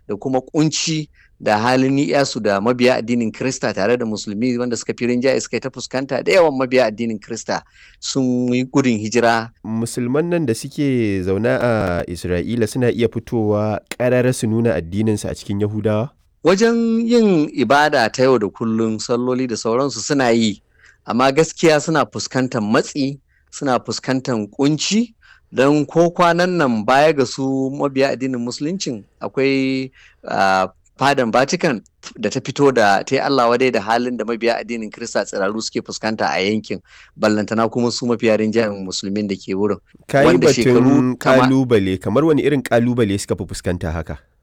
da kuma kunci da halin ni'yasu da mabiya addinin Krista tare da musulmi wanda suka fi rinjaye suka ta fuskanta da yawan mabiya addinin Krista sun yi gudun hijira. Musulman nan da suke zaune a Isra'ila suna iya fitowa ƙarara su nuna addininsu a cikin Yahudawa? Wajen yin ibada ta yau da kullum salloli da sauransu suna yi, amma gaskiya suna fuskantar matsi, suna fuskantar kunci. don ko kwanan nan baya ga su mabiya addinin musuluncin akwai uh, fadan vatican da ta fito da ta yi allah wadai da halin da mabiya addinin kirista tsiraru suke fuskanta a yankin ballantana kuma su mafiya rinjayen musulmin da ke wurin kayi batun kalubale kamar wani irin kalubale suka fi fuskanta haka